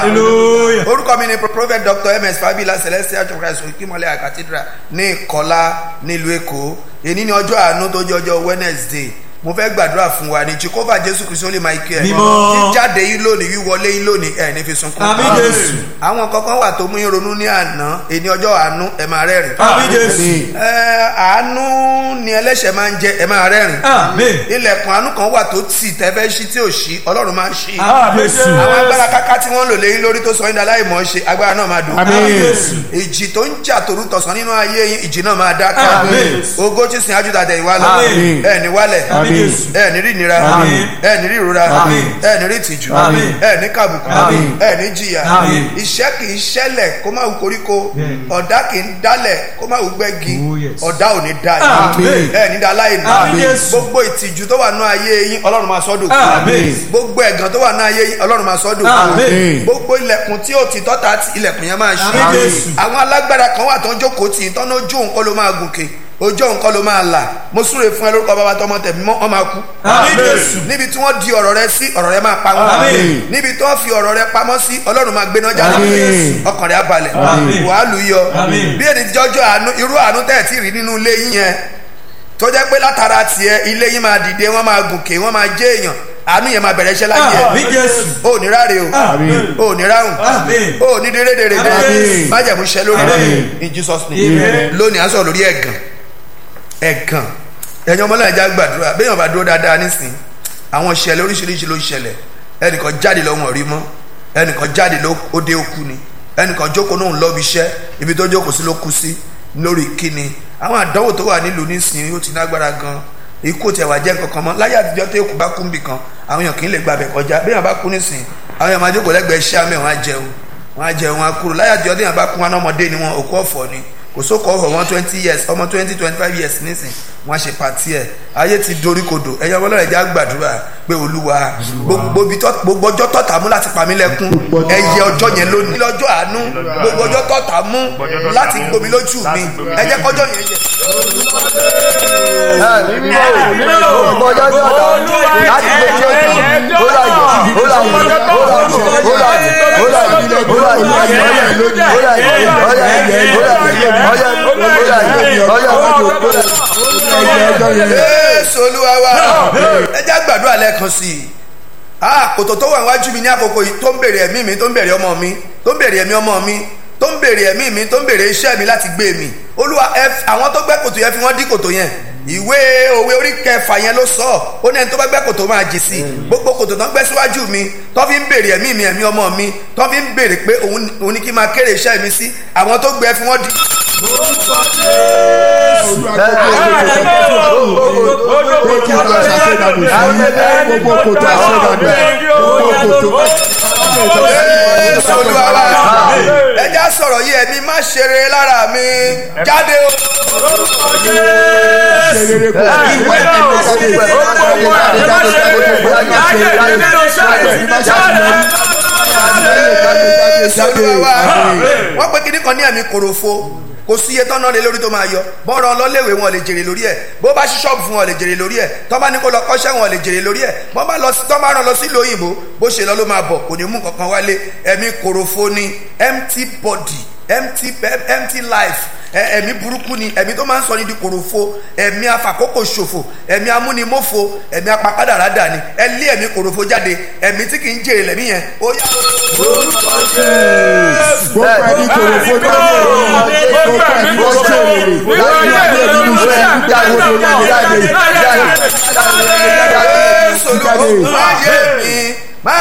hallelujah. orúkọ mi ni prophet dr ms fabila celestial church of christ okimole cathedral ní ìkọlá nílùú èkó èyí ni ọjọ́ àánú tó jẹ́ ọjọ́ wednesday mo fẹ́ gbàdúrà fún wa ní jehovah jésù kristu ó lè máa kí ẹ Mímọ́. jíjáde yín lónìí wíwọlé yín lónìí ẹ ní fi sunkún Àmín Jésù. àwọn kankan wà tó mú yín ronú ní àná èyí ni ọjọ́ àánú ẹ máa rẹ́rìn Àmín Jésù. ẹ àánú ni ẹlẹ́ṣẹ̀ máa ń jẹ ẹ máa rẹ́rìn Àmín. ilẹ̀kùn àánú kan wà tó tì tẹ́fẹ́ ṣí tí ò ṣí ọlọ́run máa ń ṣí Àmín Jésù. àwọn agbára káká tí wọ́n ń lò léyìn lórí tó sọ yín dáláì mọ̀ ọ́ ṣe agbára náà máa dùn. Àmín Jésù. ìjì tó ń jà tòru tọ̀sán nínú ayé yín ìjì náà máa dáká. Àmín. ogó tí sin ajúdà tẹ̀ ìwá lọ. Àmín. ẹ ní wálẹ̀ Àmín Jésù. ẹ ní rí ìnira Àmín. ẹ ní rí ìrora Àmín. ẹ ní rí ìtìjú Àmín. ẹ ní kàbùkù Àmín. ẹ ní jìyà Àmín. iṣẹ́ kì í ṣẹlẹ̀ kó má wù koríko Bẹ́ẹ̀ni. ọ̀dá kì í dálẹ̀ kó má wù gbẹ́gi Oh, yes. ọ̀dá ò ní dá Àmín. yín ẹ ní dá láì ní Àmín Jésù. gbogbo ìtìjú tó wà nínú ayé yín ọlọ́run máa sọ́dọ̀ Àmín. gbogbo ẹ̀gàn tó wà nínú ayé yín ọlọ́run máa sọ́dọ̀ Àmín. gbogbo ilẹ̀kùn tí ó ti tọ́ta tí ilẹ̀kùn yẹn máa ṣí Àmín Jésù. àwọn alágbára kan wà tó ń jókòó tì í tọ́nà ojú nǹkan ló máa gòkè ojú nǹkan ló máa là mo súre fún ẹ lórúkọ bàbá tọmọ tẹ̀mí mọ́ ọ máa kú. Àmín Jésù. níbi tí wọ́n di ọ̀rọ̀ rẹ sí ọ̀rọ̀ rẹ máa pa wọ́n. Àmín. níbi tí wọ́n fi ọ̀rọ̀ rẹ pamọ́ sí ọlọ́run máa gbéná jáde Àmín. ọkàn rẹ á balẹ̀ Àmín. wàá lù yọ Àmín. bí èdè jọjọ àánú irú àánú tẹ̀ tí rí nínú ilé yín yẹn tó jẹ́ pé látara tiẹ̀ ilé yín máa dìde wọ́n máa gòkè wọ́n máa jẹ́ èèyàn àánú yẹn máa bẹ̀rẹ̀ iṣẹ́ láyé ẹ̀ Àmín Jésù. o ní ráre o Àmín. o ní ráhùn Àmín. o ní dérédèrèdè Àmín. májẹ̀mú iṣẹ́ lórí rẹ̀ Àmín. in Jesus name Amen. lónìí à ń sọ̀rọ̀ lórí ẹ̀gàn ẹ̀gàn ẹ̀yin ọmọ náà já gbàdúrà béèyàn bá dúró dáadáa nísìn àwọn ìṣẹ̀lẹ̀ oríṣiríṣi ló ń ṣẹlẹ̀ ẹnìkan jáde lọ́wọ́n rí mọ́ ẹnìkan jáde ló ó dé òkú ni ẹnìkan jókòó náà ń lọ́bi iṣẹ́ ibi tó jókòó sí ló kú sí lórí kíni àwọn àdánwò tó wà nílùú nísìn ó ti lágbára gan ikú tẹ̀ wá jẹ́ nǹkan kan mọ́ láyé àtijọ́ tó èkú bá kú níbì kan àwọn èèyàn kì í lè gbàbẹ̀ kọjá béèyàn bá kú nísìn àwọn èèyàn máa jókòó lẹ́gbẹ̀ẹ́ iṣẹ́ àmì wọn á jẹun wọn á jẹun wọn á kúrò láyé àtijọ́ téèyàn bá kú wọn ọmọdé ni wọn òkú ọ̀fọ̀ ni kò sóko ọ̀fọ̀ wọn twenty years ọmọ twenty twenty five years nísìn wọn á ṣe pàtí ẹ̀ ayé ti dorí kodò ẹ̀yọ́ ọlọ́run ẹ̀já gbàdúrà pé olúwa gbogbo ibi tó- gbogbo ọjọ́ tọ̀tà mú láti pa mí lẹ́kún ẹ̀yẹ ọjọ́ yẹn lónìí lọ́jọ́ àánú gbogbo ọjọ́ tọ̀tà mú láti gbomi lójú mi ẹ jẹ́ kọjọ́ yẹn yẹ. Jésù olúwa wa ẹ jẹ́ gbàdúrà lẹ́ẹ̀kan sí i ah kòtò tó wà níwájú mi ní àkókò yìí tó ń bèrè ẹ̀mí mi tó ń bèrè ọmọ mi tó ń bèrè ẹ̀mí ọmọ mi tó ń bèrè ẹ̀mí mi tó ń bèrè iṣẹ́ mi láti gbé mi olúwa ẹ àwọn tó gbẹ́ kòtò yẹn fi wọ́n dí kòtò yẹn ìwé òwe orí kẹfà yẹn ló sọ ó ní ẹni tó bá gbẹ́ kòtò máa jì sí gbogbo kòtò tó ń gbẹ́ síwájú mi tó fi ń bèrè ẹ̀mí mi ẹ̀mí ọmọ mi tó fi ń bèrè pé òun òun ní kí n máa kéré iṣẹ́ mi sí àwọn tó gbẹ́ fi wọ́n dí. Jésù olúwa wa ẹ já sọ̀rọ̀ yìí ẹ̀mí má ṣeré lára mi jáde o. Jésù olúwa wa wọ́n pe kíní kan ní ẹ̀mí kòròfo kò sí iye tọ́nà lé lórí tó máa yọ bọ́ọ̀rọ̀ ọlọ́léèwé wọn lè jèrè lórí ẹ̀ bó bá ṣí ṣọ́ọ̀bù fún wọn lè jèrè lórí ẹ̀ tọ́ bá ní kó lọ kọ́ṣẹ́ wọn lè jèrè lórí ẹ̀ bọ́ bá lọ sí tọ́ bá rán lọ sí ìlú òyìnbó bó ṣe lọ ló máa bọ̀ kò ní mú kankan wálé ẹ̀mí kòròfo ni empty body empty empty life ẹ- ẹ̀mí burúkú ni ẹ̀mí tó máa ń sọ ní di kòròfo ẹ̀mí afàkókò ṣòfò ẹ̀mí amúnimófo ẹ̀mí apakádàrádà ni ẹ lé ẹ̀mí kòròfo jáde ẹ̀mí tí kì í jèrè lẹ́mí yẹn ó yá. Jésù olúwa ayé